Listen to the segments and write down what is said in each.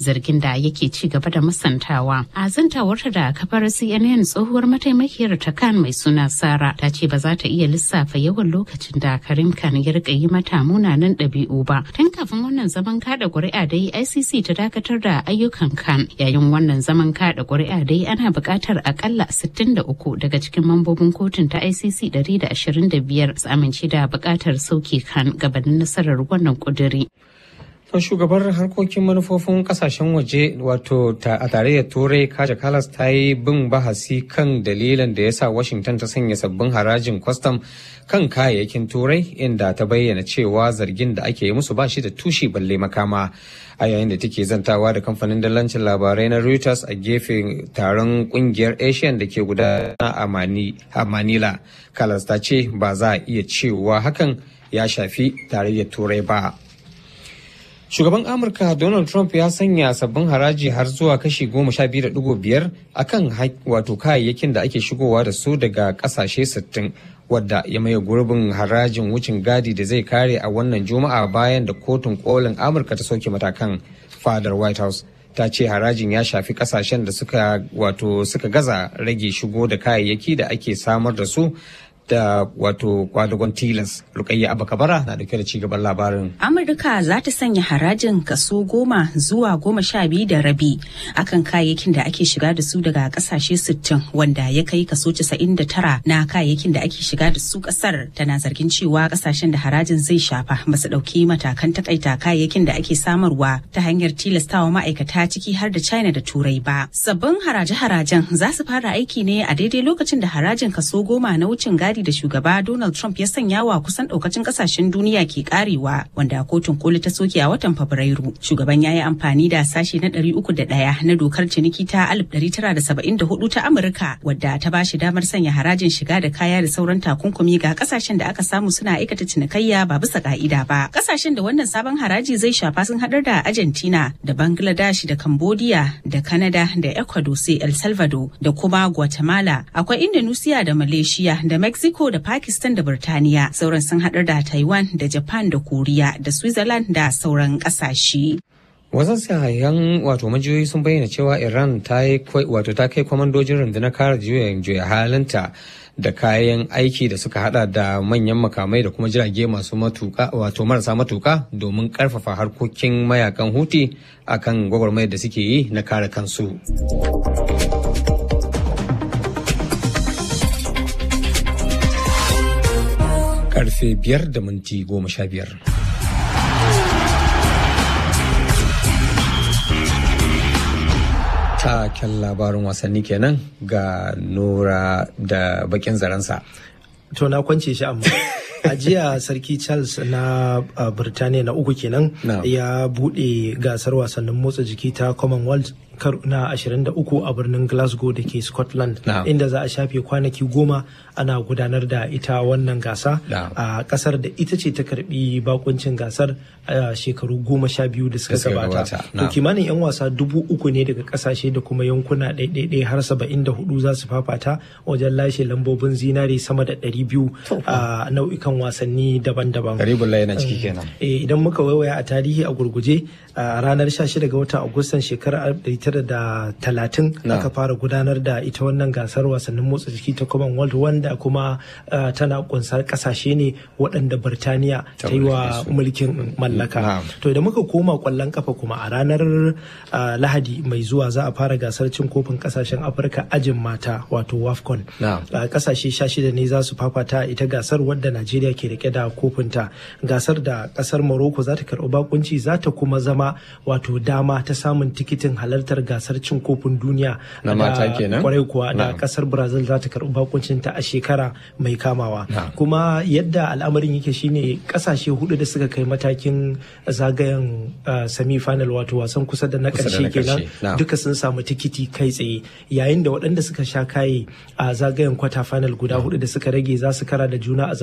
zargin da yake ci gaba da musantawa. A zantawarta da kafar CNN tsohuwar mataimakiyar ta kan mai suna Sara ta ce ba za ta iya lissafa yawan lokacin da Karim Khan ya rika yi mata munanan ɗabi'u ba. Tun kafin wannan zaman kada ƙuri'a dai ICC ta dakatar da ayyukan Khan yayin wannan zaman kada ƙuri'a dai ana buƙatar akalla 63 daga cikin mambobin kotun ta ICC 125 su amince da buƙatar sauke Khan gabanin nasarar wannan ƙuduri. To shugabar harkokin manufofin kasashen waje wato a tarayyar turai kaja kalas ta yi bin bahasi kan dalilin da ya sa washington ta sanya sabbin harajin kwastam kan kayayyakin turai inda ta bayyana cewa zargin da ake yi musu ba shi da tushe balle makama a yayin da take zantawa da kamfanin dalancin labarai na reuters a gefen taron kungiyar asian da ke gudana a manila kalas ta ce ba za a iya cewa hakan ya shafi tarayyar turai ba Shugaban Amurka Donald Trump ya sanya sabbin haraji har zuwa kashi goma sha biyu da digo biyar a kan wato kayayyakin da ake shigowa da su daga kasashe sittin wadda ya maye gurbin harajin wucin gadi da zai kare a wannan juma'a bayan da kotun kolin Amurka ta soke matakan fadar White House. ta ce harajin ya shafi kasashen da suka wato suka gaza rage shigo da kayayyaki da ake samar da su da wato kwadagon tilas rukayya abakabara na dauke da cigaban labarin amurka za ta sanya harajin kaso goma zuwa goma sha biyu da rabi akan kayayyakin da ake shiga da su daga kasashe sittin wanda ya kai kaso casa'in da tara na kayayyakin da ake shiga da su kasar tana zargin cewa kasashen da harajin zai shafa ba su dauki matakan takaita kayayyakin da ake samarwa ta hanyar tilastawa ma'aikata ciki har da china da turai ba sabbin haraje-harajen za su fara aiki ne a daidai lokacin da harajin kaso goma na wucin gadi da shugaba Donald Trump ya sanya wa kusan daukacin kasashen duniya ke karewa wanda kotun koli ta soke a watan Fabrairu. Shugaban ya yi amfani da sashe na 301 na dokar ciniki ta 1974 ta Amurka wadda ta ba shi damar sanya harajin shiga da kaya da sauran takunkumi ga kasashen da aka samu suna aikata cinikayya ba bisa ka'ida ba. Kasashen da wannan sabon haraji zai shafa sun hadar da Argentina da Bangladesh da Cambodia da Canada da Ecuador sai El Salvador da kuma Guatemala. Akwai Indonesia da Malaysia da Mexico Mexico da Pakistan da Burtaniya sauran sun haɗar da Taiwan da Japan da Koriya da Switzerland da sauran ƙasashe. wasan sahayan wato majiyoyi sun bayyana cewa iran ta yi wato ta kai kwamandojin rundunar kare juya juya halinta da kayan aiki da suka hada da manyan makamai da kuma jirage masu matuka wato marasa matuka domin karfafa harkokin mayakan huti akan gwagwarmayar da suke yi na kare kansu. karfe biyar da minti goma sha biyar. Taken labarin wasanni kenan ga Nura da bakin zaransa. To na kwance shi amma. a jiya sarki charles na uh, birtaniya na uku kenan No. ya bude gasar wasannin motsa jiki ta commonwealth karo na 23 a birnin glasgow da ke scotland No. inda za a shafe kwanaki goma ana gudanar da ita wannan gasa No. a kasar da ita ce ta karbi bakuncin gasar a shekaru goma sha biyu da suka Da suka gabata gabata, to no. kimanin 'yan wasa dubu uku ne daga kasashe da kuma yankuna ɗaiɗaiɗai har saba'in da hudu za su fafata wajen lashe lambobin zinare sama da ɗari biyu a nau'ikan wasanni daban-daban Karibullah yana ciki kenan. Eh, idan muka waiwaya a tarihi a gurguje a ranar 16 ga watan agustan shekarar 1930 Na. aka fara gudanar da ita wannan gasar wasannin motsa jiki ta commonwealth wanda kuma ah, tana kunsar kasashe ne waɗanda birtaniya Ta ta yi wa mallake su. mulkin mallaka Na. to idan muka koma kwallon kafa kuma a ranar ah, lahadi mai zuwa za a fara gasar cin kofin kasashen afirka ajin mata wato wafcon Na. a kasashe 16 ne za su fafata ita gasar wadda najeriya ke rike da kofinta gasar da kasar morocco za ta karɓi bakunci za ta kuma zama wato dama ta samun tikitin halartar gasar cin kofin duniya Na da- mata kenan? kwarai kuwa da Na'am. kasar brazil za ta karɓi bakuncin ta a shekara mai kamawa Na'am. kuma yadda al'amarin yake shine kasashe hudu da suka kai matakin zagayen semi final wato wasan kusa da na Kusa da ƙarshe na kenan ƙarshe, na'am. duka sun samu tikiti kai tsaye yayin da waɗanda suka sha kaye a zagayen kwata final guda hudu da suka rage za su kara da juna a zaɓi biyu daga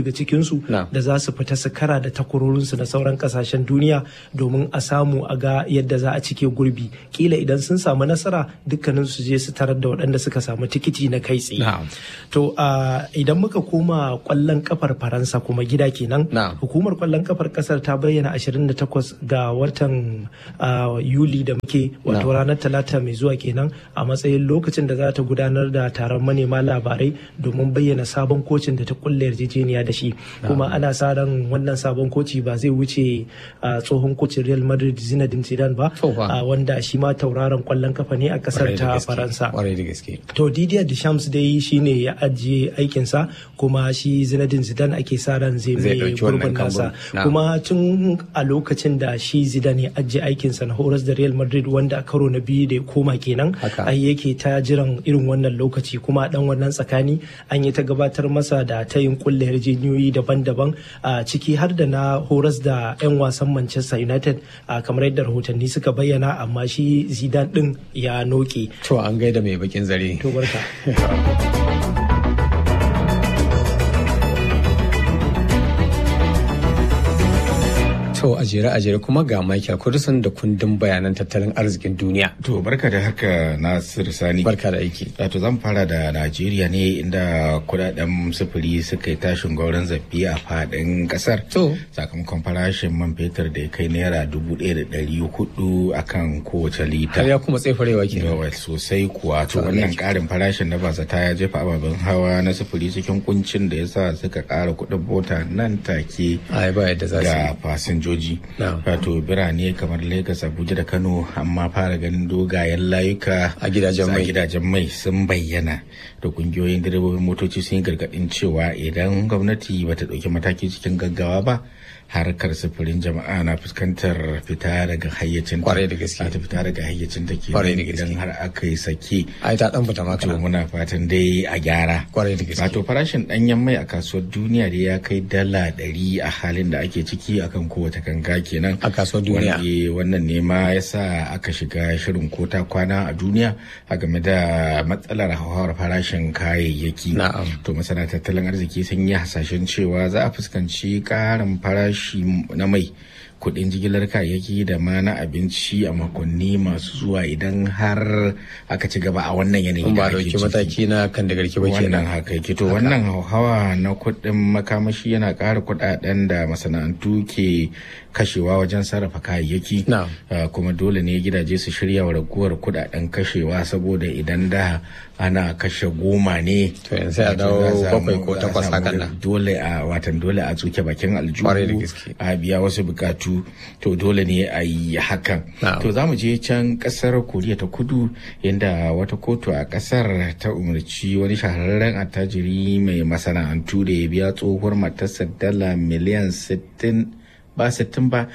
daga cikinsu da za su fita su kara da takwarorinsu na sauran kasashen duniya domin a samu a ga yadda za a cike gurbi kila idan sun samu nasara dukkanin su je su tarar da waɗanda suka samu tikiti na kai tsaye to idan muka koma kwallon kafar faransa kuma gida kenan hukumar kwallon kafar kasar ta bayyana 28 ga watan yuli da muke wato ranar talata mai zuwa kenan a matsayin lokacin da za ta gudanar da taron manema labarai domin bayyana sabon kocin da ta kulle yarjejeniya da shi kuma ana sa ran wannan sabon koci ba zai wuce tsohon kocin real madrid zinedine zidane ba wanda shi ma tauraron kwallon kafa ne a kasar ta faransa to didier deschamps dai shine ya ajiye aikinsa kuma shi zinedine zidane ake sa ran zai mai gurbin nasa kuma tun a lokacin da shi zidane ya ajiye aikinsa na horas da real madrid wanda a karo na biyu da ya koma kenan ai yake ta jiran irin wannan lokaci kuma dan wannan tsakani an yi ta gabatar masa da tayin kulle yarjejeniyoyi daban-daban a ciki har da na horas da 'yan wasan manchester united kamar yadda rahotanni suka bayyana amma shi zidane din ya noke to an gaida mai bakin zare to barka To a jere a jere kuma ga Michael Kudusan da kundin bayanan tattalin arzikin duniya. To barka da haka Nasir Sani. Barka da aiki. To zan fara da Najeriya ne inda kudaden sufuri suka yi tashin gauran zafi a fadin kasar. To. Sakamakon farashin man fetur da ya kai naira dubu ɗaya da ɗari hudu akan kowace lita. Har ya kuma tsefarewa ke. Yawa sosai kuwa to wannan ƙarin farashin na bazata ya jefa ababen hawa na sufuri cikin kuncin da ya sa suka ƙara kuɗin mota nan take. Ai ba yadda za su ga fasinjoji. Wato birane kamar Lagos, Abuja da Kano amma fara ganin dogayen layuka a gidajen mai. gidajen mai sun bayyana da kungiyoyin direbobin motoci sun yi gargadin cewa idan gwamnati bata ɗauki mataki cikin gaggawa ba harkar sufurin jama'a na fuskantar fita daga hayyacin kwarai da gaske ta fita daga hayyacin ta Kwarai da gaske. idan har aka yi sake ai ta dan fita to maka muna fatan dai a gyara kwarai da gaske wato farashin danyen mai a kasuwar duniya da ya kai dala ɗari a halin da ake ciki akan kowace ganga kenan a kasuwar duniya Wanda wannan ne ma ya sa aka shiga shirin kota kwana a duniya a game da matsalar hauhawar farashin kayayyaki Na'am. to masana tattalin arziki sun yi hasashen cewa za a fuskanci karin farashi na mai kudin jigilar kayayyaki da ma na abinci a makonni masu zuwa idan har aka ci gaba a wannan yanayi in ba da ake dauki ciki. mataki na kan da garki ba wannan kenan haka yake to wannan hauhawa na kuɗin makamashi yana ƙara kuɗaɗen da masana'antu ke kashewa wajen sarrafa kayayyaki Na'am. Uh, kuma dole ne gidaje su shirya wa raguwar kuɗaɗen kashewa saboda idan da ana kashe goma ne To yanzu sai a wato dawo za a samu- bakwai ko za a takwas samu hakan nan. dole a watan dole a tsuke bakin Kwarai da aljihu gaske. a biya wasu bukatu to dole ne a yi hakan Na'am. to za mu je can kasar koriya ta kudu inda wata kotu a kasar ta umarci wani shahararren attajiri mai masana'antu da ya biya tsohuwar matarsa dala miliyan 60 ba 60 ba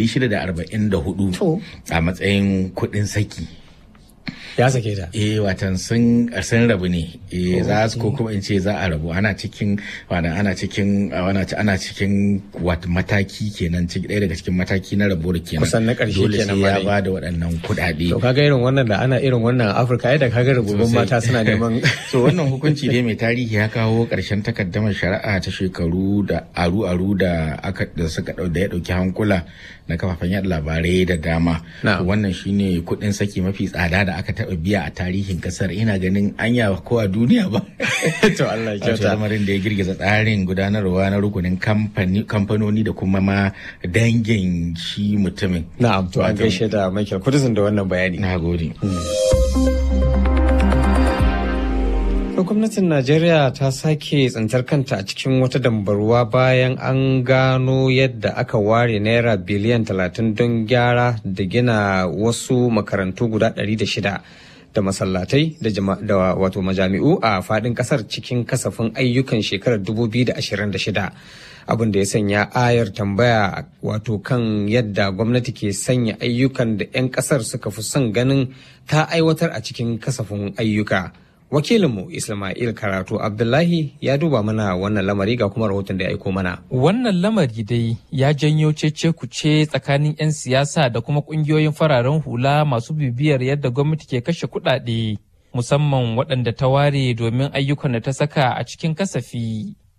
644 a matsayin kudin saki ya sake ta eh watan sun sun rabu ne eh za su ko kuma in ce za a rabu ana cikin wanda ana cikin ana ana cikin wat mataki kenan ciki ɗaya daga cikin mataki na rabuwar kenan Kusan na ƙarshe dole kenan sai ya ma dai. ba da waɗannan kuɗaɗe to kaga irin wannan da ana irin wannan a Afirka ai da kaga rububin Sosai. mata suna neman so wannan hukunci dai mai tarihi ya kawo ƙarshen takaddamar shari'a ta shekaru da aru-aru da aka da suka dau da ya dauki hankula na kafafen yada labarai da dama Na'am. wannan shine kuɗin saki mafi tsada da aka taɓa biya a tarihin kasar ina ganin anya ko a duniya ba to Allah ya Wato kyauta lamarin da ya girgiza tsarin gudanarwa na rukunin kamfani- kamfanoni da kuma ma dangin shi mutumin na'am to an Wato- gaishe da Michael Kudusin da wannan bayani na gode To gwamnatin Najeriya ta sake tsintar kanta a cikin wata dambarwa bayan an gano yadda aka ware naira biliyan 30 don gyara da gina wasu makarantu guda 106 da masallatai da, jama- da wato majami'u a fadin kasar cikin kasafin ayyukan shekarar 2026 abin da ya sanya ayar tambaya wato kan yadda gwamnati ke sanya ayyukan da 'yan kasar suka fi son ganin ta aiwatar a cikin kasafin ayyuka. Wakilinmu Ismail Karatu Abdullahi ya duba mana wannan lamari ga kuma rahoton da ya aiko mana. Wannan lamari dai ya janyo cece kuce tsakanin 'yan siyasa da kuma kungiyoyin fararen hula masu bibiyar yadda gwamnati ke kashe kuɗaɗe, musamman waɗanda ta ware domin ayyukan da ta saka a cikin kasafi.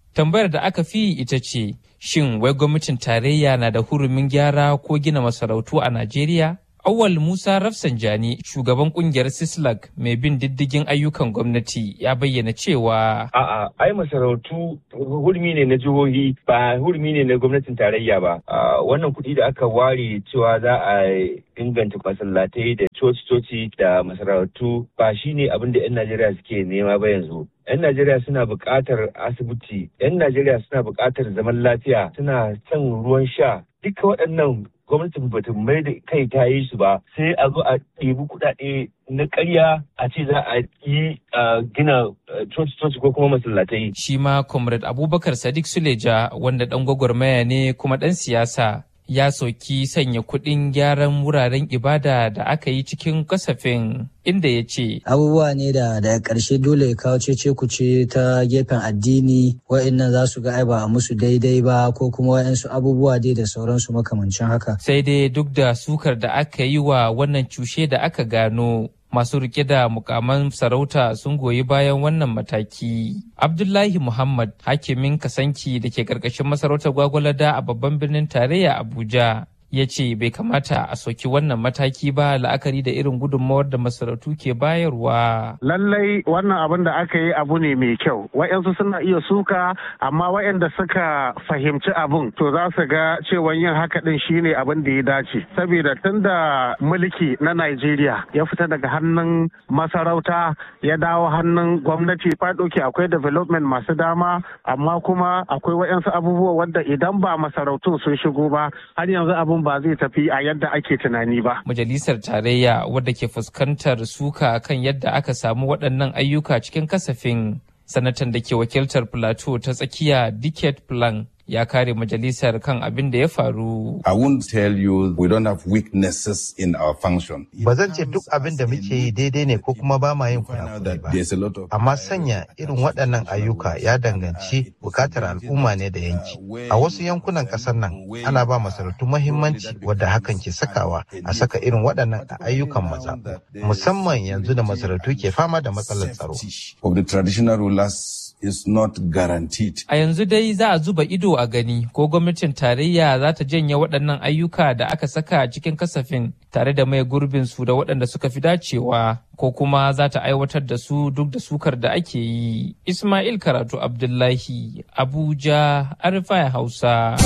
Tambayar da aka fi ita ce, shin wai gwamnatin tarayya na da hurumin gyara ko gina masarautu a Najeriya? Awal Musa Rafsanjani, shugaban kungiyar Sislak mai bin diddigin ayyukan gwamnati ya bayyana cewa A'a, ai masarautu hurmi ne na jihohi ba hurmi ne na gwamnatin tarayya ba. Wannan kuɗi da aka ware cewa za a inganta masallatai da coci-coci da masarautu ba shi ne abin da 'yan Najeriya suke nema ba yanzu. 'yan Najeriya suna buƙatar asibiti, 'yan Najeriya suna buƙatar zaman lafiya, suna son ruwan sha. Duka waɗannan gwamnatin bata mai da kai ta yi su ba sai a zo a ɗebi kuɗaɗe na ƙarya a ce za a yi gina coci-coci ko kuma masallatai. Shi ma Comrade Abubakar Sadiq Suleja wanda ɗan gwagwarmaya ne kuma ɗan siyasa ya soki sanya kuɗin gyaran wuraren ibada da aka yi cikin kasafin inda ya ce abubuwa ne da daga ƙarshe dole ya kawo cece kuce ta gefen addini wa'annan za su ga ai ba a musu daidai ba ko kuma wa'ansu abubuwa dai da sauransu makamancin haka sai dai duk da sukar da aka yi wa wannan cushe da aka gano masu rike da mukaman sarauta sun goyi bayan wannan mataki. Abdullahi Muhammad hakimin kasanki da ke karkashin masarautar gwagwalada a babban birnin tarayya Abuja ya ce bai kamata a soki wannan mataki ba la'akari da irin gudunmawar da masarautu ke bayarwa. Lallai wannan abin da aka yi abu ne mai kyau. Wa'yansu suna iya suka amma wa'yanda suka fahimci abin to za su ga cewa yin haka din shine abin da ya dace. Saboda tun da mulki na Najeriya ya fita daga hannun masarauta ya dawo hannun gwamnati fadoki akwai development masu dama amma kuma akwai wa'yansu abubuwa wanda idan ba masarautun sun shigo ba har yanzu abin ba zai tafi a yadda ake tunani ba. Majalisar Tarayya wadda ke fuskantar suka kan yadda aka samu waɗannan ayyuka cikin kasafin sanatan da ke wakiltar Plateau ta tsakiya Dicket Plan ya kare majalisar kan abin da ya faru. I won't tell you we don't have weaknesses in our function. Ba zan ce duk abin da muke yi daidai ne ko kuma ba ma yin kurakurai ba. Amma sanya irin waɗannan ayyuka ya danganci bukatar al'umma ne da yanki. A wasu yankunan ƙasar nan ana ba masarautu mahimmanci wadda hakan ke sakawa a saka irin waɗannan a ayyukan mazaɓu. Musamman yanzu da masarautu ke fama da matsalar tsaro. Of the traditional rulers is not guaranteed. A yanzu dai za a zuba ido a gani ko gwamnatin tarayya za ta janye waɗannan ayyuka da aka saka cikin kasafin tare da mai gurbin su da waɗanda suka fi dacewa ko kuma za ta aiwatar da su duk da sukar da ake yi. Ismail Karatu Abdullahi, Abuja, Arifai Hausa.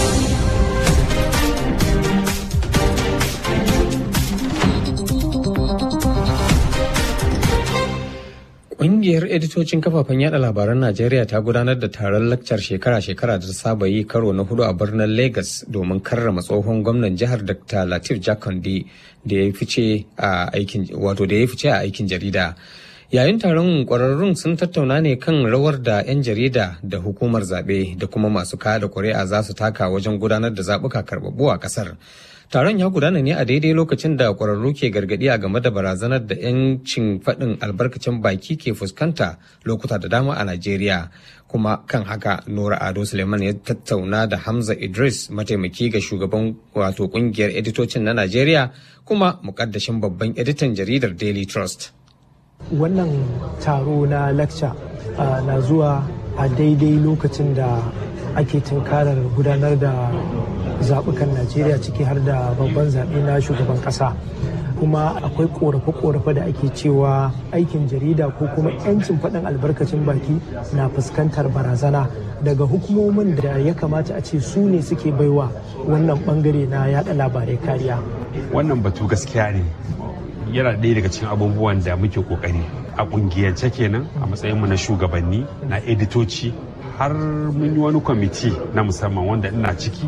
Ƙungiyar editocin kafafen yada labaran Najeriya ta gudanar da taron lakcar shekara-shekara da ta saba yi karo na hudu a birnin Lagos domin karrama tsohon gwamnan jihar Dr. Latif Jakondi da ya fice a aikin wato da ya fice a aikin jarida. Yayin taron ƙwararrun sun tattauna ne kan rawar da 'yan jarida da hukumar zaɓe da kuma masu kada ƙuri'a za su taka wajen gudanar da zaɓuka karɓaɓɓu a ƙasar. Taron ya gudana ne a daidai lokacin da ƙwararru ke gargaɗi a game da barazanar da 'yancin faɗin albarkacin baki ke fuskanta lokuta da dama a Najeriya. Kuma kan haka Nura Ado Suleiman ya tattauna da Hamza Idris mataimaki ga shugaban wato ƙungiyar editocin na Najeriya kuma muƙaddashin babban editan jaridar Daily Trust. Wannan taro na lecture na zuwa a daidai lokacin da ake tunkarar gudanar da zaɓukan najeriya ciki har da babban zaɓe na shugaban ƙasa kuma akwai ƙorafe-ƙorafe da ake cewa aikin jarida ko kuma 'yancin faɗin albarkacin baki na fuskantar barazana daga hukumomin da ya kamata a ce su ne suke baiwa wannan ɓangare na yaɗa labarai kariya wannan batu gaskiya ne yana ɗaya daga cikin abubuwan da muke ƙoƙari a ƙungiyance kenan a matsayinmu na shugabanni na editoci har mun yi wani kwamiti na musamman wanda ina ciki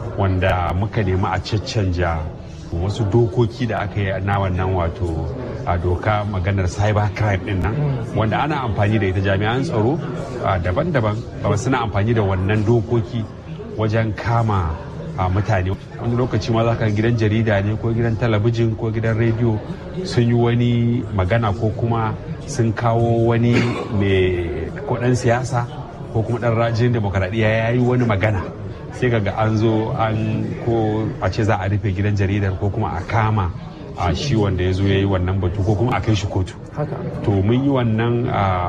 wanda muka nemi a caccanja wasu dokoki da aka yi na wannan wato a doka maganar cyber crime din nan wanda ana amfani da ita jami'an tsaro daban-daban ba suna amfani da wannan dokoki wajen kama mutane wani lokaci ma za ka gidan jarida ne ko gidan talabijin ko gidan rediyo sun yi wani magana ko kuma sun kawo wani mai kudin siyasa ko kuma dan rajin demokaradiyya ya yi wani magana sai kaga an zo an ko a ce za a rufe gidan jaridar ko kuma a kama a shi wanda ya zo ya yi wannan batu ko kuma a kai shi kotu to mun yi wannan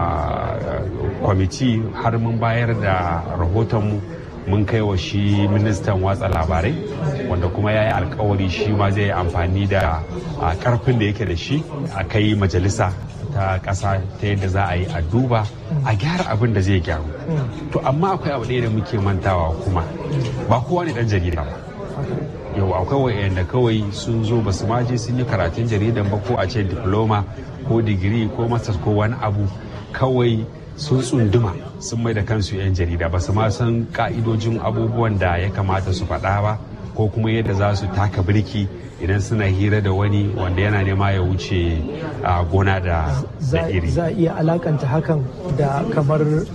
kwamiti har mun bayar da rahotonmu mun kai wa shi ministan watsa labarai wanda kuma ya yi alkawari shi ma zai yi amfani da karfin da yake da shi a kai majalisa ta ƙasa ta yadda za a yi a duba a gyara abin da zai gyaru to amma akwai abu ɗaya da muke mantawa kuma ba kowa ne ɗan jarida ba yau akwai wa'anda kawai sun zo ba su maje sun yi karatun jaridan ba ko a ce diploma ko digiri ko masters ko wani abu kawai sun tsunduma sun mai da kansu 'yan jarida ba su ma san ka'idojin abubuwan da ya kamata su faɗa ba ko kuma yadda za su taka birki idan suna hira da wani wanda yana nema ya wuce a gona da iri za a iya alakanta hakan da kamar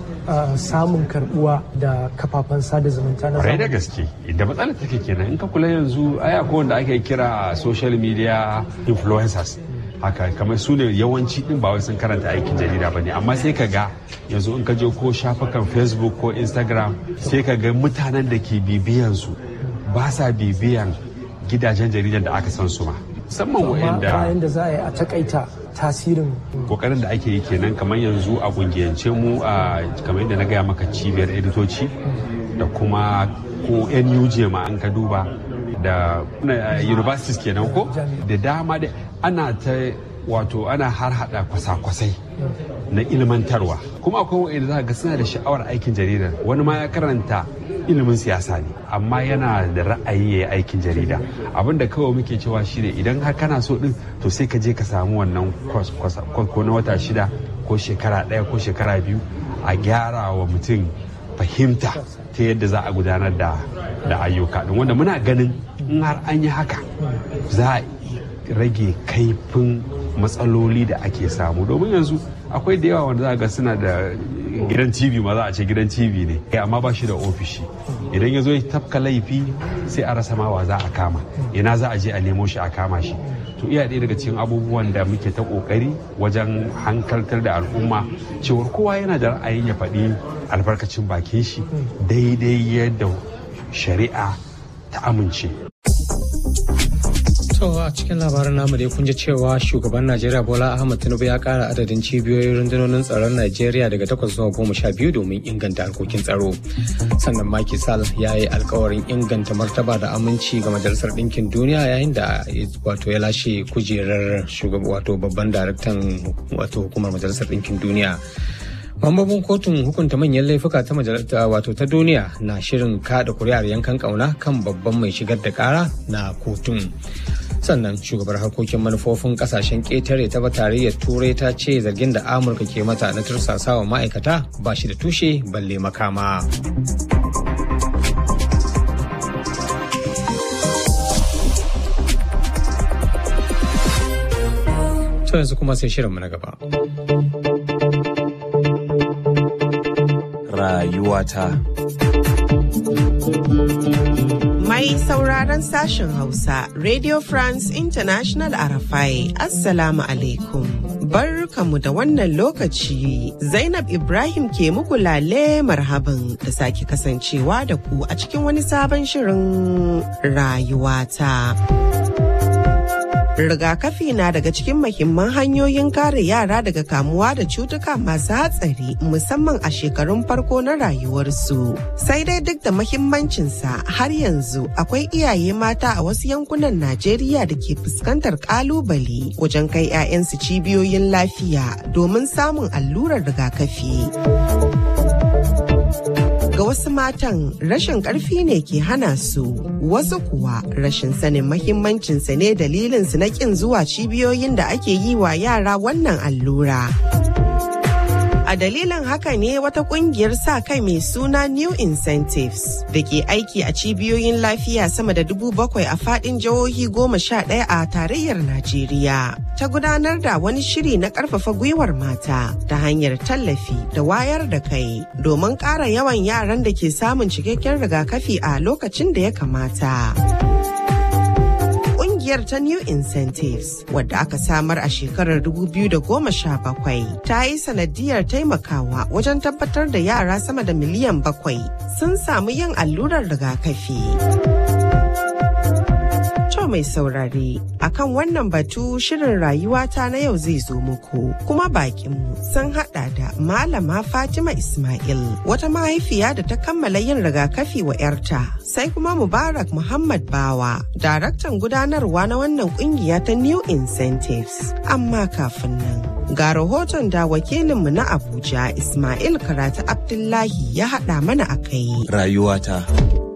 samun karbuwa da kafafen sada zumunta na zamani. da gaske da matsalar take kenan in ka kula yanzu aya ko wanda ake kira social media influencers haka kamar su ne yawanci din ba wai sun karanta aikin jarida ba ne amma sai ka ga yanzu in ka je ko shafukan facebook ko instagram sai ka ga mutanen da ke bibiyan su ba sa bibiyan gidajen jaridan da aka san su ma musamman wa'anda bayan da za a yi a takaita tasirin kokarin da ake yi kenan kamar yanzu a kungiyance mu a kamar yadda na gaya maka cibiyar editoci da kuma ko nuj ma an ka duba da universities kenan ko da dama da ana ta wato ana har hada kwasa-kwasai na ilmantarwa kuma akwai wa'anda za ga suna da sha'awar aikin jaridar wani ma ya karanta ilimin siyasa ne amma yana da ra'ayi ya yi aikin jarida abin da kawai muke cewa shine idan har kana so din to sai ka je ka samu wannan ko na wata shida ko shekara ɗaya ko shekara biyu a gyara wa mutum fahimta ta yadda za a gudanar da da ayyuka din wanda muna ganin in har an yi haka za a rage kaifin matsaloli da ake samu domin yanzu akwai da yawa wanda za ga suna da gidan tv ma za a ce gidan tv ne amma ba shi da ofishi idan ya zo ya tafka laifi sai a rasa mawa za a kama ina za a je a nemo shi a kama shi to iya ɗaya daga cikin abubuwan da muke ta ƙoƙari wajen hankaltar da al'umma cewar kowa yana da ra'ayin ya faɗi albarkacin bakin shi daidai yadda shari'a ta amince To a cikin labarin namu dai kun ji cewa shugaban Najeriya Bola Ahmed Tinubu ya kara adadin cibiyoyin rundunonin tsaron Najeriya daga takwas zuwa goma sha biyu domin inganta harkokin tsaro. Sannan Macky Sall ya yi alkawarin inganta martaba da aminci ga Majalisar Ɗinkin Duniya yayin da wato ya lashe kujerar shugaba wato babban daraktan wato hukumar Majalisar Ɗinkin Duniya. Mambobin kotun hukunta manyan laifuka ta majalisa wato ta duniya na shirin kada kuri'ar yankan kauna kan babban mai shigar da kara na kotun. sannan shugabar harkokin manufofin kasashen ƙetare ta tarayyar turai ta ce zargin da amurka ke mata na tursasawa ma'aikata ba shi da tushe balle makama to yanzu kuma sai shirinmu na gaba rayuwata Mai sauraron sashen Hausa, Radio France International Arafai, Assalamu alaikum. Barkamu da wannan lokaci, Zainab Ibrahim ke muku lale marhaban da sake kasancewa da ku a cikin wani sabon shirin rayuwata. rigakafi na daga cikin mahimman hanyoyin kare yara daga kamuwa da cutuka masu hatsari musamman a shekarun farko na rayuwarsu sai dai duk da mahimmancinsa har yanzu akwai iyaye mata a wasu yankunan najeriya da ke fuskantar kalubale wajen kai 'ya'yansu cibiyoyin lafiya domin samun allurar rigakafi ga wasu matan rashin karfi ne ke hana su wasu kuwa rashin sanin mahimmancinsa ne dalilinsu na kin zuwa cibiyoyin da ake yi wa yara wannan allura. A dalilin haka ne wata kungiyar sa kai mai suna New Incentives da ke aiki a cibiyoyin lafiya sama da dubu bakwai a fadin jihohi goma sha ɗaya a tarayyar Najeriya. Ta gudanar da wani shiri na ƙarfafa gwiwar mata ta hanyar tallafi da wayar da kai domin ƙara yawan yaran da ke samun cikakken rigakafi a lokacin da ya kamata. kungiyar ta New Incentives wadda aka samar a shekarar 2017 ta yi sanadiyar taimakawa wajen tabbatar da yara sama da miliyan bakwai sun samu yin allurar rigakafi. To To mai saurare, akan wannan batu shirin rayuwata na yau zai zo muku. Kuma bakinmu sun hada da Malama Fatima Ismail, wata mahaifiya da ta kammala yin rigakafi wa 'yarta. Sai kuma Mubarak Muhammad Bawa, daraktan gudanarwa na wannan kungiya ta New Incentives. Amma kafin nan, ga rahoton da wakilinmu na Abuja Ismail Karatu Abdullahi ya haɗa mana a kai. Rayuwata.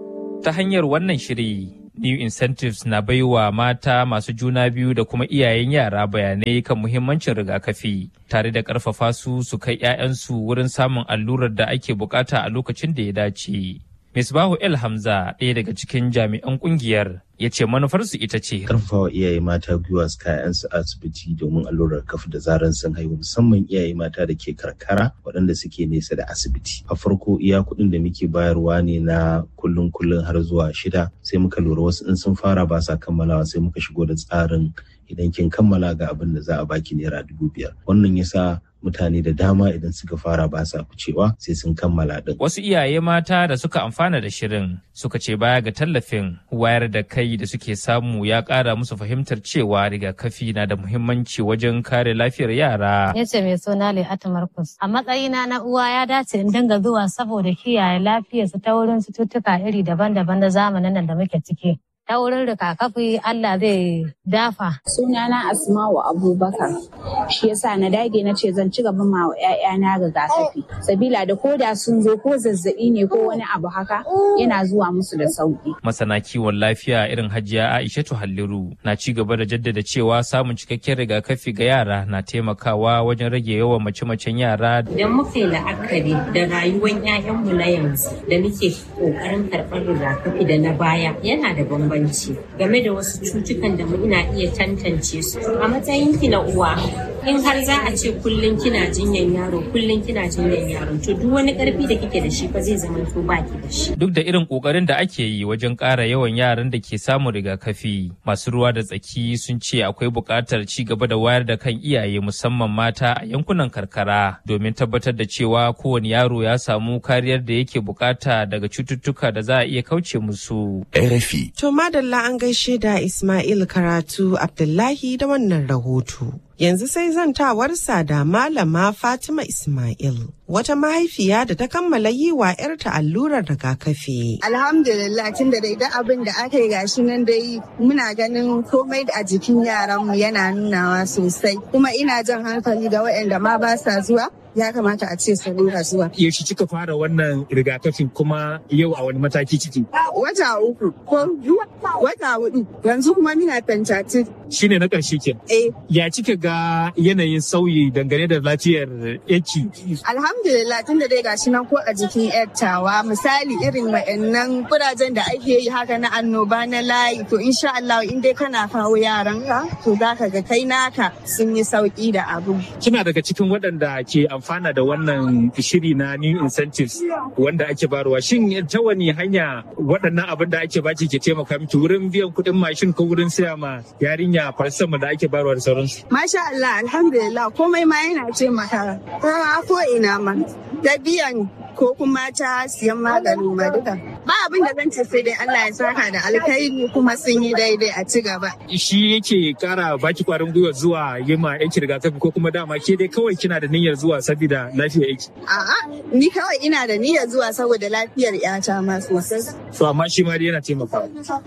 Ta hanyar wannan shiri, New Incentives na baiwa mata masu juna biyu da kuma iyayen yara bayanai kan muhimmancin rigakafi tare da ƙarfafa su su kai 'ya'yansu wurin samun allurar da ake bukata a lokacin da ya dace. Misbahu El Hamza ɗaya daga cikin jami'an ƙungiyar ya ce manufarsu ita ce. Karfafawa iyaye mata gwiwa su kayansu asibiti domin allurar kafa da zaran sun haihu musamman iyaye mata da ke karkara waɗanda suke nesa da asibiti. A farko iya kuɗin da muke bayarwa ne na kullun kullun har zuwa shida sai muka lura wasu in sun fara ba sa kammalawa sai muka shigo da tsarin idan kin kammala ga abin da za a baki naira dubu biyar. Wannan yasa mutane da dama idan suka fara ba sa ficewa sai sun kammala din. Wasu iyaye mata da suka amfana da shirin suka ce baya ga tallafin wayar da kai da suke samu ya ƙara musu fahimtar cewa rigakafi na da muhimmanci wajen kare lafiyar yara. Ya ce mai suna Le'atu Markus. A matsayina na uwa ya dace in dinga zuwa saboda kiyaye lafiyarsu ta wurin cututtuka iri daban-daban na zamanin nan da muke ciki. ta wurin rigakafi Allah zai dafa. Sunana Asma'u Abubakar. Shi yasa na dage na ce zan ci gaba ma wa ƴaƴana rigakafi. Sabila da koda sun zo ko zazzabi ne ko wani abu haka yana zuwa musu da sauki. Masana kiwon lafiya irin Hajiya Aishatu Halliru na ci gaba da jaddada cewa samun cikakken rigakafi ga yara na taimakawa wajen rage yawan mace-macen yara. Idan muka yi la'akari da rayuwar 'ya'yanmu na yanzu da muke ƙoƙarin karɓar rigakafi da na baya yana da bambanci. bambanci game da wasu cutukan da ina iya tantance su a matsayin ki na uwa in har za a ce kullum kina jinyan yaro kullum kina jinyan yaro to duk wani karfi da kike da shi fa zai zama to baki da shi duk da irin kokarin da ake yi wajen ƙara yawan yaran da ke samun rigakafi masu ruwa da tsaki sun ce akwai buƙatar ci gaba da wayar da kan iyaye musamman mata a yankunan karkara domin tabbatar da cewa kowane yaro ya samu kariyar da yake bukata daga cututtuka da za a iya kauce musu RFI To madalla an gaishe da Ismail Karatu Abdullahi da wannan rahoto. Yanzu sai zantawarsa da Malama Fatima Ismail, wata mahaifiya da ta kammala yi wa 'yarta allurar rigakafi. Alhamdulillah tun da dai abin da aka yi gashi nan dai muna ganin komai a jikin yaranmu yana nunawa sosai. Kuma ina jan hankali ga waɗanda ma ba sa zuwa ya kamata a ce su rinka zuwa. Yaushe kika fara wannan rigakafin kuma yau a wani mataki ciki? Wata uku ko wata hudu yanzu kuma muna tantati. Shine na ƙarshe ke. Eh. Ya kika ga yanayin sauyi dangane da lafiyar yaki? Alhamdulillah tun da dai gashi nan ko a jikin yattawa misali irin wa'annan kurajen da ake yi haka na annoba na layi to insha Allah in dai kana kawo yaranka to zaka ga kai naka sun yi sauki da abu. Kina daga cikin waɗanda ke amfana da wannan shiri na new incentives wanda ake barwa shin ta wani hanya waɗannan abin da ake baki ke taimaka miki wurin biyan kuɗin mashin ko wurin saya ma yarinya farsama da ake barwa da sauransu Masha Allah alhamdulillah komai ma yana taimaka ko ina ma da biyan ko kuma ta siyan maganin ma duka ba abin da zan ce sai dai Allah ya saka da alkhairi kuma sun yi daidai a ci gaba shi yake kara baki kwarin gwiwa zuwa yi ma yanki rigakafi ko kuma dama ke dai kawai kina da niyyar zuwa saboda lafiyar yanki a'a ni kawai ina da niyyar zuwa saboda lafiyar yata ma sosai to amma shi ma dai yana taimakawa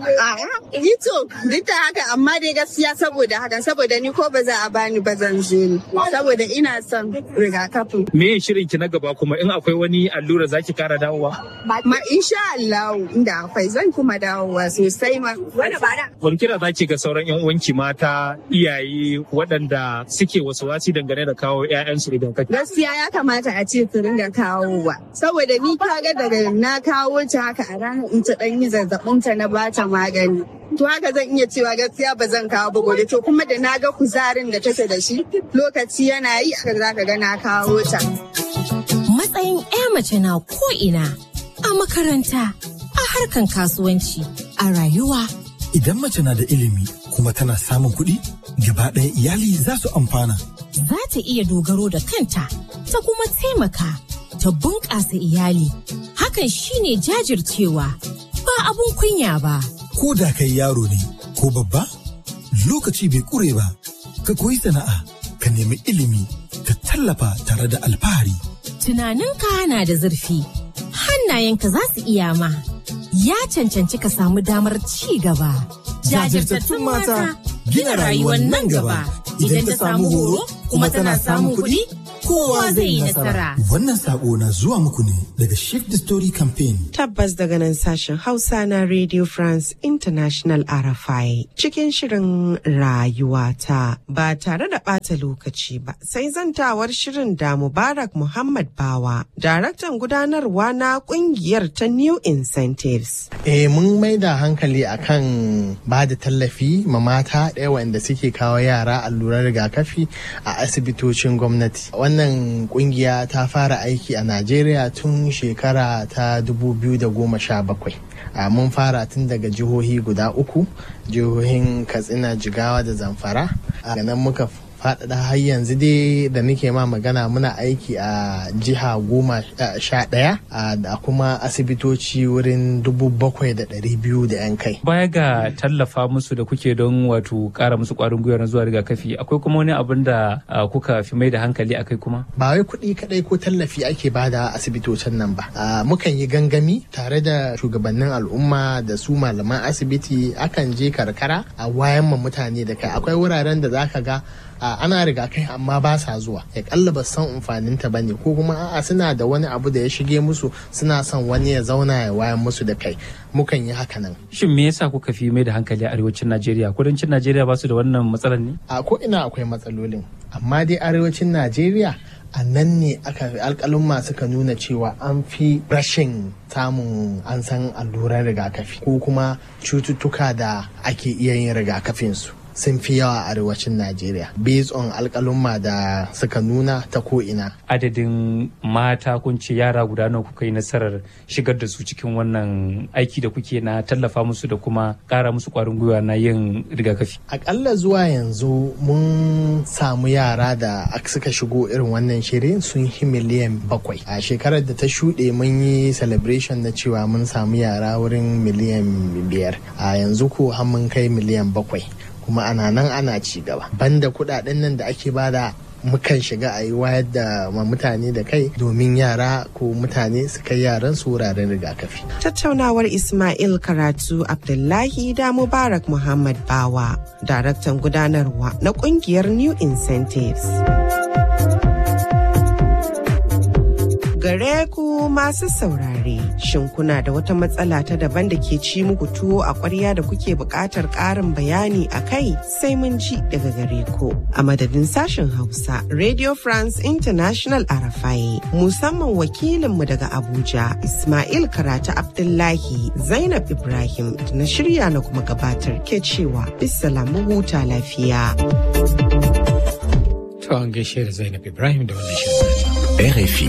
a'a ni to duk da haka amma dai gaskiya saboda haka saboda ni ko ba za a bani ba zan je ni saboda ina son rigakafi me shirin ki na gaba kuma in akwai wani allura zaki kara dawowa ma insha Allah inda akwai zan kuma dawowa sosai ma wani kira zaki ga sauran yan uwanki mata iyaye waɗanda suke wasu wasi dangane da kawo ƴaƴansu idan kake gaskiya ya kamata a ce su ringa kawowa saboda ni kaga daga na kawo ta haka a ranar in ta dan yi zazzabin ta na bata magani to haka zan iya cewa gaskiya ba zan kawo ba gobe to kuma da na ga kuzarin da take da shi lokaci yana yi aka zaka ga na kawo ta matsayin 'ya mace na ko'ina a makaranta a harkan kasuwanci a rayuwa idan mace na da ilimi kuma tana samun kuɗi gaba ɗaya iyali za su amfana za ta iya dogaro da kanta ta kuma taimaka ta bunƙasa iyali hakan shine jajircewa ba abun kunya ba ko da kai yaro ne ko ko babba? Lokaci bai ƙure ba, ka koyi sana'a, ka nemi ilimi, ka tallafa tare da alfahari. Tunaninka na da zurfi, hannayenka za su iya ma. Ya cancanci ka samu damar ci gaba. Jajirtattun mata gina rayuwar nan gaba. Idan ta samu horo kuma tana samun kuɗi, kowa zai yi nasara. Wannan sako na zuwa muku ne daga Shift the Story Campaign. Tabbas daga nan sashen Hausa na Radio France International RFI cikin shirin rayuwata ba tare da ɓata lokaci ba sai zantawar shirin da Mubarak Muhammad Bawa, daraktan gudanarwa na kungiyar ta New Incentives. Eh mun mai da hankali akan ba da tallafi ma mata ɗaya wanda suke kawo yara allurar rigakafi a asibitocin gwamnati. Wannan kungiya ta fara aiki a Najeriya tun shekara ta 2017. a mun fara tun daga jihohi guda uku jihohin katsina jigawa da zamfara a nan muka faɗaɗa har yanzu dai da nake ma magana muna aiki a jiha goma sha ɗaya da kuma asibitoci wurin dubu bakwai da ɗari biyu da yan kai. Baya ga tallafa musu da kuke don wato ƙara musu ƙwarin gwiwa na zuwa rigakafi akwai kuma wani abin da kuka fi mai da hankali akai kuma? Ba wai kuɗi kaɗai ko tallafi ake bada asibitocin nan ba. Mukan yi gangami tare da shugabannin al'umma da su malaman asibiti akan je karkara a wayan ma mutane da kai akwai wuraren da zaka ga a ana rigakai amma ba sa zuwa ya kalla ba san amfanin ta bane ko kuma a'a suna da wani abu da ya shige musu suna son wani ya zauna ya wayan musu da kai mukan yi haka nan shin me yasa kuka fi mai da hankali a arewacin Najeriya kudancin Najeriya ba su da wannan matsalar ne a ko ina akwai matsalolin amma dai arewacin Najeriya a nan ne aka alkalumma suka nuna cewa an fi rashin samun an san alluran rigakafi ko kuma cututtuka da ake iya yin rigakafinsu sun fi yawa a arewacin Najeriya based on alkalumma da suka nuna ta ko'ina. Adadin mata kun ce yara guda nawa kuka yi nasarar shigar da su cikin wannan aiki da kuke na tallafa musu da kuma ƙara musu ƙwarin gwiwa na yin rigakafi. Akalla zuwa yanzu mun samu yara da suka shigo irin wannan shirin sun yi miliyan bakwai. A shekarar da ta shuɗe mun yi celebration na cewa mun samu yara wurin miliyan biyar. A yanzu ko har mun kai miliyan bakwai. kuma ana nan ana ci gaba banda kudaden nan da ake bada mukan shiga a yi wayar da ma mutane da kai domin yara ko mutane su kai yaran su wuraren rigakafi. Tattaunawar Ismail Karatu Abdullahi da Mubarak Muhammad Bawa, daraktan gudanarwa na kungiyar New Incentives. gare ku masu saurare shin kuna da wata matsala ta daban da ke ci muku tuwo a ƙwarya da kuke buƙatar ƙarin bayani a kai sai mun ji daga gare ku a madadin sashen hausa radio france international arafai musamman wakilinmu daga abuja ismail karatu abdullahi zainab ibrahim da na shirya na kuma gabatar ke cewa bisalamu huta lafiya to an gaishe da zainab ibrahim da wannan shirin RFI.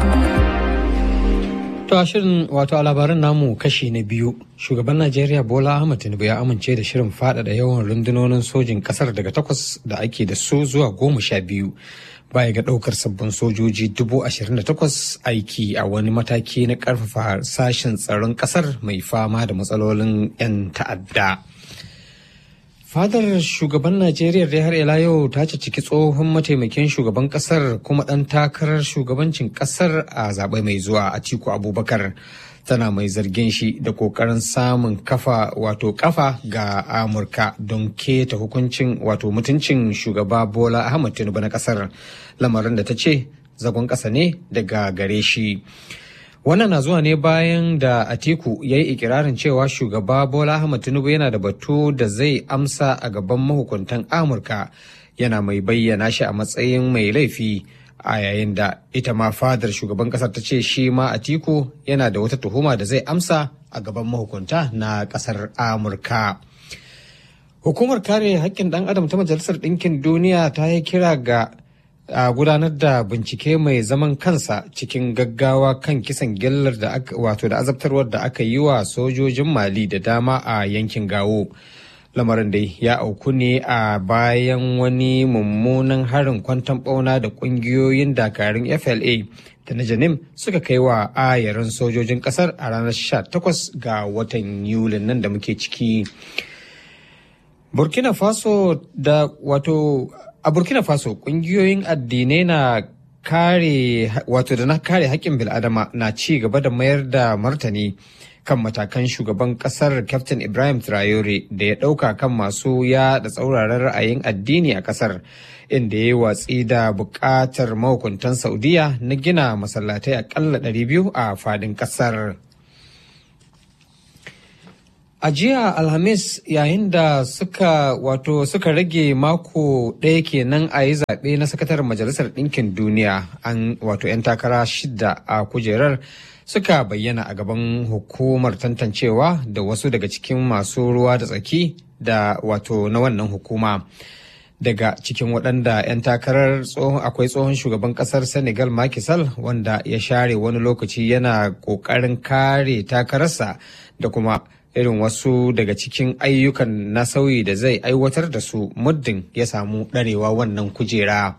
To a shirin wato a labaran namu kashi na biyu shugaban Najeriya Bola Ahmed Tinubu ya amince da shirin faɗaɗa yawan rundunonin sojin ƙasar daga takwas da ake da su zuwa goma sha biyu baya ga ɗaukar sabbin sojoji dubu ashirin da takwas aiki a wani mataki na ƙarfafa sashen tsaron ƙasar mai fama da matsalolin 'yan ta'adda. Fadar shugaban Najeriya da har ila yau ta ciki tsohon mataimakin shugaban kasar kuma ɗan takarar shugabancin kasar a zaɓe mai zuwa a Tiku Abubakar. Tana mai zargin shi da ƙoƙarin samun kafa wato kafa ga Amurka don keta hukuncin wato mutuncin shugaba Bola Ahmad Tinubu na kasar lamarin da ta ce zagon ƙasa ne daga gare shi. Wannan na zuwa ne bayan da Atiku ya yi ikirarin cewa shugaba Bola Ahmed Tinubu yana da batu da zai amsa a gaban mahukuntan Amurka yana mai bayyana shi a matsayin mai laifi a yayin da ita ma fadar shugaban kasar ta ce shi ma Atiku yana da wata tuhuma da zai amsa a gaban mahukunta na kasar Amurka. Hukumar kare haƙƙin ɗan adam ta Majalisar Ɗinkin Duniya ta yi kira ga a gudanar da bincike mai zaman kansa cikin gaggawa kan kisan gillar da aka wato da azabtarwar da aka yi wa sojojin mali da dama a yankin gawo lamarin dai ya auku ne a bayan wani mummunan harin kwantan bauna da kungiyoyin dakarun fla da na janim suka kai wa ayarin sojojin kasar a ranar 18 ga watan yulin nan da muke ciki burkina faso da wato a burkina faso kungiyoyin addinai na kare wato da na kare haƙƙin bil'adama na ci gaba da mayar da martani kan matakan shugaban kasar captain ibrahim traore da ya ɗauka kan masu yaɗa tsauraran ra'ayin addini a kasar inda ya yi watsi da buƙatar mahukuntan saudiya na gina masallatai aƙalla 200 a fadin kasar A jiya Alhamis yayin da suka wato suka rage mako ɗaya kenan a yi zaɓe na sakataren Majalisar Ɗinkin Duniya an wato 'yan takara shida a kujerar suka bayyana a gaban hukumar tantancewa da wasu daga cikin masu ruwa da tsaki da wato na wannan hukuma. Daga cikin waɗanda 'yan takarar akwai tsohon shugaban ƙasar Senegal Macky Sall wanda ya share wani lokaci yana ƙoƙarin kare takararsa da kuma irin wasu daga cikin ayyukan na sauyi da zai aiwatar da su muddin ya samu ɗarewa wannan kujera.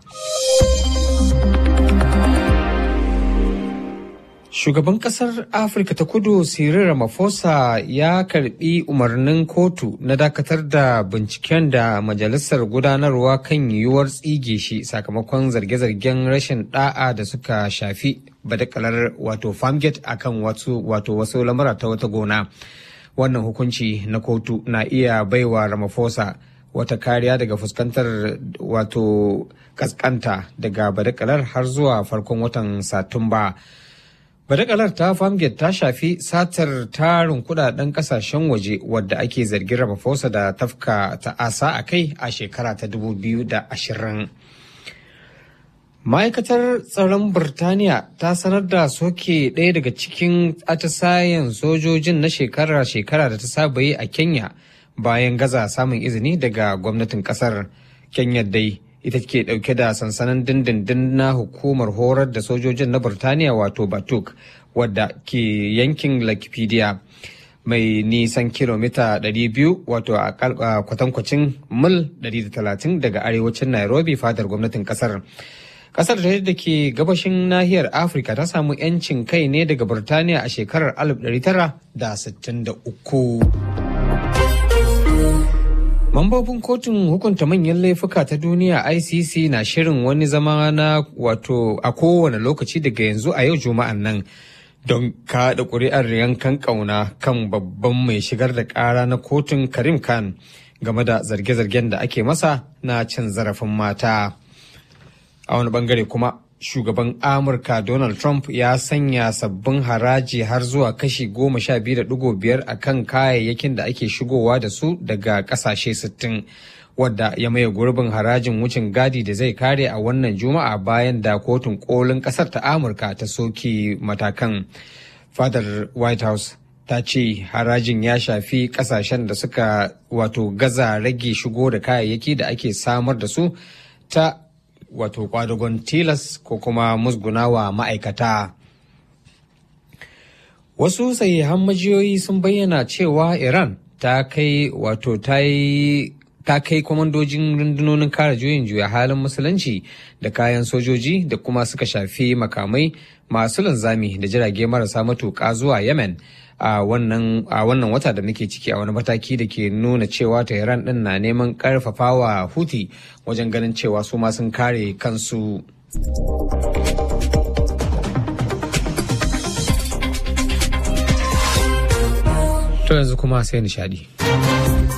Shugaban kasar Afirka ta kudu Cyril Ramaphosa ya karbi umarnin kotu na dakatar da binciken da majalisar gudanarwa kan yiwuwar tsige shi sakamakon zarge-zargen rashin da'a da suka shafi badakalar wato farmgate akan wato wasu lamura ta wata gona. wannan hukunci na kotu na iya baiwa Ramaphosa wata kariya daga fuskantar wato kaskanta daga badakalar har zuwa farkon watan satumba badakalar ta famgate ta shafi satar tarin kudaden kasashen waje wadda ake zargin Ramaphosa da tafka ta'asa a kai a shekara ta 2020 Ma'aikatar tsaron Birtaniya ta sanar da soke ɗaya daga cikin atisayen sojojin na shekara-shekara da ta saba yi a Kenya bayan gaza samun izini daga gwamnatin ƙasar. Kenya dai ita ke ɗauke da sansanin dindindin na hukumar horar da sojojin na Birtaniya wato Batuk wadda ke yankin Lakipedia. mai nisan kilomita 200 wato a kwatankwacin mil 130 daga arewacin Nairobi fadar gwamnatin kasar. Kasar da ke gabashin nahiyar Afirka ta samu 'yancin kai ne daga Birtaniya a shekarar 1963. Mambobin kotun hukunta manyan laifuka ta duniya ICC na shirin wani zama na wato a kowane lokaci daga yanzu a yau juma'an nan don kaɗa ƙuri'ar yankan ƙauna kan babban mai shigar da ƙara na kotun Karim Khan game da zarge-zargen da ake masa na cin zarafin mata. a wani bangare kuma shugaban amurka donald trump ya sanya sabbin haraji har zuwa kashi goma sha biyu da digo biyar a kan kayayyakin da ake shigowa da su daga kasashe sittin wadda ya maye gurbin harajin wucin gadi da zai kare a wannan juma'a bayan da kotun kolin kasar ta amurka ta soke matakan fadar white house ta ce harajin ya shafi kasashen da suka wato gaza rage shigo da kayayyaki da ake samar da su ta wato kwadagon tilas ko kuma musgunawa ma'aikata. Wasu sahihan majiyoyi sun bayyana cewa Iran ta kai wato ta yi ta kai kwamandojin rundunonin kare juyin juya halin musulunci da kayan sojoji da kuma suka shafi makamai masu linzami da jirage marasa matuƙa zuwa yemen a wannan wata da muke ciki a wani mataki da ke nuna cewa tehran din na neman karfafawa huti wajen ganin cewa su ma sun kare kansu to yanzu kuma sai nishadi